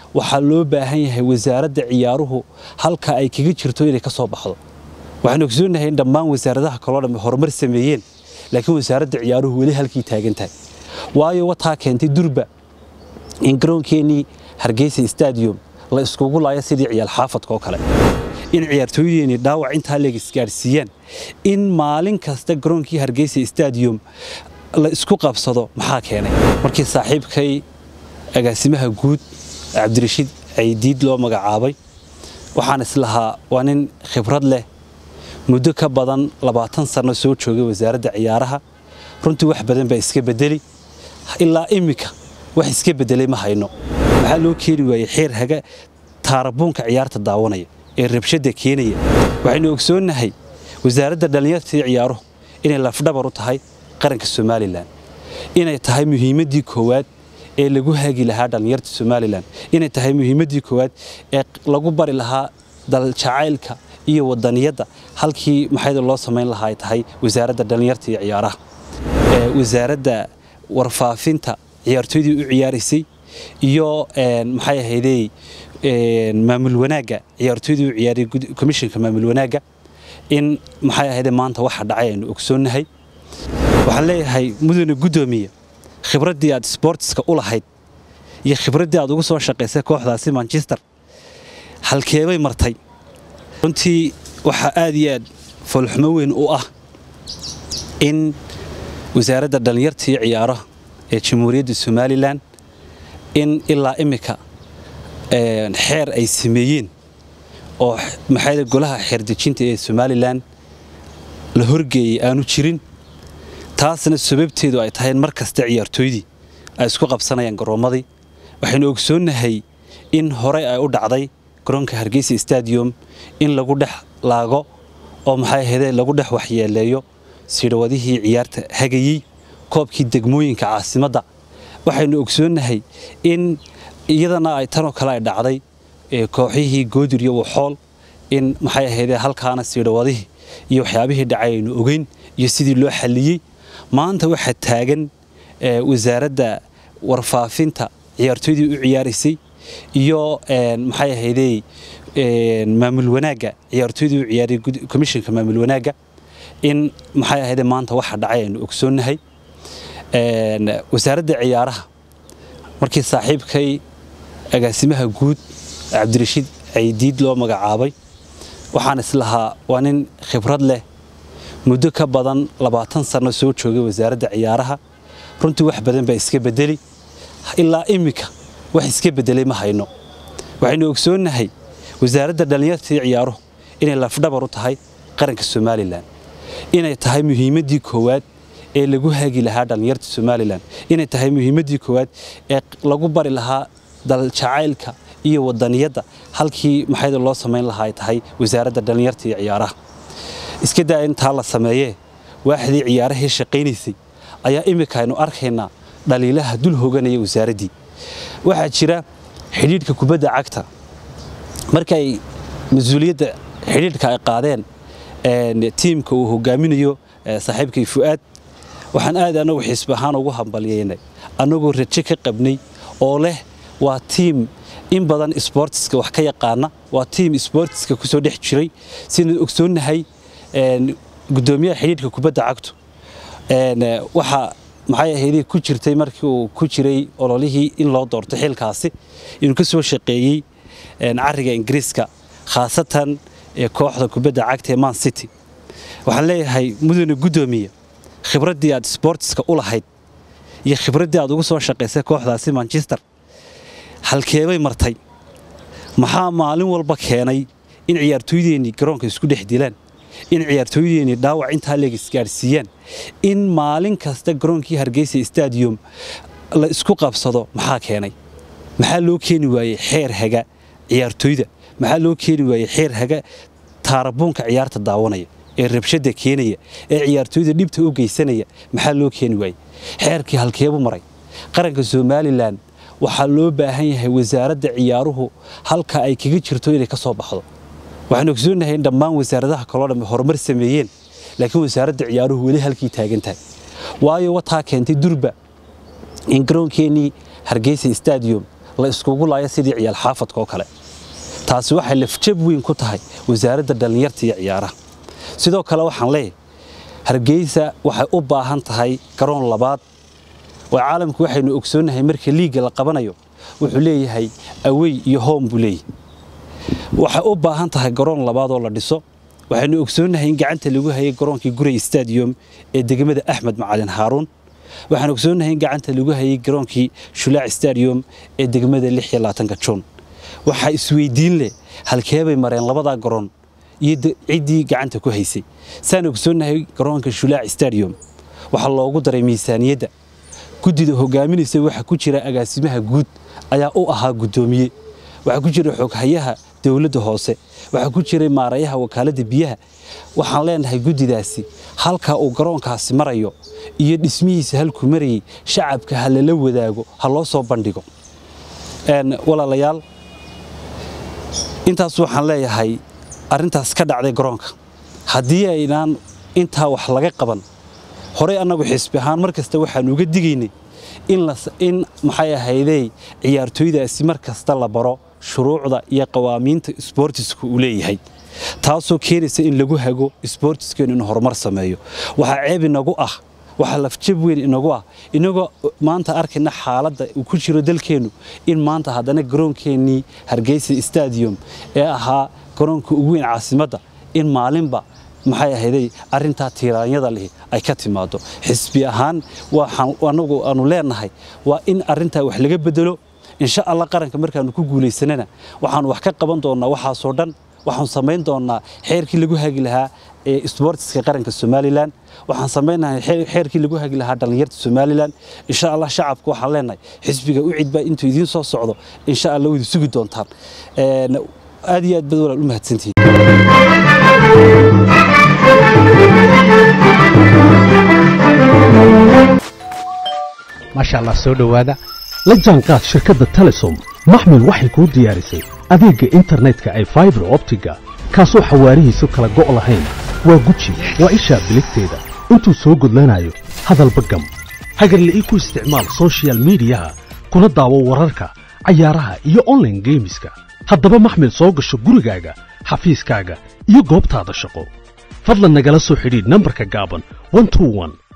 waxaa loo baahan yahay wasaaradda ciyaaruhu halka ay kaga jirto inay ka soo baxdo waxaan ogsoonahay in dhammaan wasaaradaha kaloo dhamme horumar sameeyeen laakiin wasaaradda ciyaaruhu weli halkii taagan tahay waayo wataa keentay durba in garoonkeenii hargeysa stadium la iskugu laayo sidii ciyaal xaafadka oo kale in ciyaartooydeenii dhaawac intaa leeg isgaadhsiiyaan in maalin kasta garoonkii hargeysa stadium la isku qabsado maxaa keenay markii saaxiibkay agaasimaha guud cabdirashiid caydiid loo magacaabay waxaan islahaa waa nin khibrad leh muddo ka badan labaatan sanno soo joogay wasaaradda ciyaaraha runtii wax badan baa iska bedeli ilaa iminka wax iska bedelay ma hayno maxaa loo keeni waayey xeer haga taarabuunka ciyaarta daawanaya ee rabshadda keenaya waxaynu ogsoonnahay wasaaradda dhallinyarta iyo ciyaaruhu inay lafdhabar u tahay qaranka somalilan inay tahay muhiimaddii koowaad ee lagu hagi lahaa dhallinyarta somalilan inay tahay muhiimaddii koowaad ee lagu bari lahaa daljacaylka iyo wadaniyadda halkii maxayda loo samayn lahaa ay tahay wasaaradda dhallinyarta iyo ciyaaraha wasaaradda warfaafinta ciyaartooydii u ciyaaraysay iyo maxay ahaydey maamul wanaagga ciyaartooydii u ciyaaray komishinka maamul wanaagga in maxay ahaydee maanta waxa dhacay aynu ogsoonnahay waxaan leeyahay mudane guddoomiye khibraddii aad sboortiska u lahayd iyo khibraddii aad ugu soo shaqaysay kooxdaasi manchester halkeebay martay runtii waxaa aad iyo aad foolxumo weyn u ah in wasaaradda dhallinyarta iyo ciyaaraha ee jamhuuriyadda somalilan in ilaa iminka xeer ay sameeyeen oo maxayda golaha xeerdejinta ee somalilan la horgeeyey aanu jirin taasna sababteedu ay tahay in mar kasta ciyaartooydii ay isku qabsanayaan garoommadii waxaynu ogsoonnahay in horey ay u dhacday garoonka hargeysa stadium in lagu dhex laago oo maxay ahaydee lagu dhex waxyeeleeyo sidhawadihii ciyaarta hagayey koobkii degmooyinka caasimadda waxaynu ogsoonnahay in iyadana ay tanoo kale ay dhacday kooxihii goodir iyo waxool in maxay ahaydee halkaana siidhawadihii iyo waxyaabihii dhacay aynu ogeyn iyo sidii loo xalliyey maanta waxaa taagan wasaaradda warfaafinta ciyaartooydii u ciyaaraysay iyo maxay ahaydey maamul wanaagga ciyaartooydii u ciyaaray komishinka maamul wanaagga in maxay ahaydee maanta waxa dhacay aynu ogsoonnahay wasaaradda ciyaaraha markii saaxiibkay agaasimaha guud cabdirashiid caydiid loo magacaabay waxaan islahaa waa nin khibrad leh muddo ka badan labaatan sanno soo joogay wasaaradda ciyaaraha runtii wax badan baa iska bedeli ilaa iminka wax iska bedelay ma hayno waxaynu ogsoonnahay wasaaradda dhallinyarta iyo ciyaaruhu inay lafdhabar u tahay qaranka somalilan inay tahay muhiimaddii koowaad ee lagu hagi lahaa dhallinyarta somalilan inay tahay muhiimaddii koowaad ee lagu bari lahaa daljacaylka iyo wadaniyadda halkii maxayda loo samayn lahaa ay tahay wasaaradda dhallinyarta iyo ciyaaraha iska daa intaa la sameeyee waaxdii ciyaarahii shaqaynaysay ayaa iminka aynu arkaynaa dhaliilaha dul hoganaya wasaaraddii waxaa jira xidhiidhka kubadda cagta markay mas-uuliyadda xidhiidhka ay qaadeen tiimka uu hogaaminayo saaxiibkay fu'aad waxaan aad annagu xisbi ahaan ugu hambalyeynay annagoo rajo ka qabnay oo leh waa tiim in badan sboortiska wax ka yaqaana waa tiim sboortiska ku soo dhex jiray sidaan ogsoonnahay gudoomiyaha xidhiidhka kubadda cagtu waxaa maxay ahaydee ku jirtay markii uu ku jiray ololihii in loo doorto xilkaasi inuu ka soo shaqeeyey cariga ingiriiska khaasatan kooxda kubadda cagta ee man city waxaan leeyahay mudane guddoomiye khibraddii aad sboortiska u lahayd iyo khibraddii aad ugu soo shaqaysay kooxdaasi manchester halkeebay martay maxaa maalin walba keenay in ciyaartooydeenii garoonka isku dhex dilaan in ciyaartooydeenii dhaawac intaa leeg isgaadhsiiyaan in maalin kasta garoonkii hargeysa stadium la isku qabsado maxaa keenay maxaa loo keeni waayey xeer haga ciyaartooyda maxaa loo keeni waayey xeer haga taarabuunka ciyaarta daawanaya ee rabshadda keenaya ee ciyaartooyda dhibta u geysanaya maxaa loo keeni waayey xeerkii halkeebu maray qaranka somalilan waxaa loo baahan yahay wasaaradda ciyaaruhu halka ay kaga jirto inay ka soo baxdo waxaan ogsoonnahay in dhammaan wasaaradaha kaloo dhamme horumar sameeyeen laakiin wasaaradda ciyaaruhu weli halkii taagan tahay waayo wataa keentay durba in garoonkeenii hargeysa stadium la iskugu laayo sidii ciyaal xaafadka oo kale taasi waxay lafjab weyn ku tahay wasaaradda dhallinyarta iyo ciyaaraha sidoo kale waxaan leeyahay hargeysa waxay u baahan tahay garoon labaad oo caalamku waxaynu ogsoonnahay marka liigga la qabanayo wuxuu leeyahay awey iyo hoom buu leeyahay waxay u baahan tahay garoon labaad oo la dhiso waxaynu ogsoonnahay in gacanta lagu hayay garoonkii gurey stadium ee degmada axmed macalin haaruun waxaan ogsoonnahay in gacanta lagu hayay garoonkii shulaac stadium ee degmada juun waxaa isweydiin leh halkeebay mareen labadaa garoon iyo ciddii gacanta ku haysay saan ogsoonnahay garoonka shulaac stadium waxaa loogu daray miisaaniyadda guddida hogaaminaysa waxa ku jira agaasimaha guud ayaa u ahaa guddoomiye waxaa ku jira xoghayaha dowladda hoose waxaa ku jiray maarayaha wakaaladda biyaha waxaan leenahay guddidaasi halka uu garoonkaasi marayo iyo dhismihiisa halkuu marayay shacabka ha lala wadaago ha loo soo bandhigo walaalayaal intaas waxaan leeyahay arrintaas ka dhacday garoonka haddii aynaan intaa wax laga qaban horey annagu xisbi ahaan mar kasta waxaanu uga digaynay in maxay ahaydey ciyaartooydaasi mar kasta la baro shuruucda iyo qawaamiinta isboortiska uu leeyahay taasoo keenaysa in lagu hago isboortiskeenu in horumar sameeyo waxaa ceeb inagu ah waxaa lafjab weyn inagu ah inagoo maanta arkayna xaaladda uu ku jiro dalkeennu in maanta haddana garoonkeenii hargeysa stadium ee ahaa garoonka ugu weyn caasimadda in maalinba maxay ahayday arrintaa tiiraanyada lihi ay ka timaado xisbi ahaan waxaan anagu aanu leenahay waa in arrintaa wax laga bedelo insha allah qaranka markaanu ku guulaysanana waxaanu wax ka qaban doonnaa waxaasoo dhan waxaan samayn doonnaa xeerkii lagu hagi lahaa ee isboortiska qaranka somalilan waxaan samaynahay xeerkii lagu hagi lahaa dhallinyarta somalilan insha allah shacabka waxaan leenahay xisbiga u cidbaa intuu idiin soo socdo insha allah wada sugi doontaan aad iyo aad bad walaal u mahadsantihiin maasha allah soo dhowaada la jaanqaad shirkadda telesom maxmil waxay kuu diyaarisay adeegga internetka ay faibar optiga kaasoo xawaarihiisu kala go' lahayn waa guji waa ishaa biligteeda intuu soo gudlanayo hadalba gam hagarle ii ku isticmaal sochial midiyaha kuna daawo wararka cayaaraha iyo onlaine geemiska haddaba maxmil soo gasho gurigaaga xafiiskaaga iyo goobtaada shaqo fadlan nagala soo xidhiidh nambarka gaaban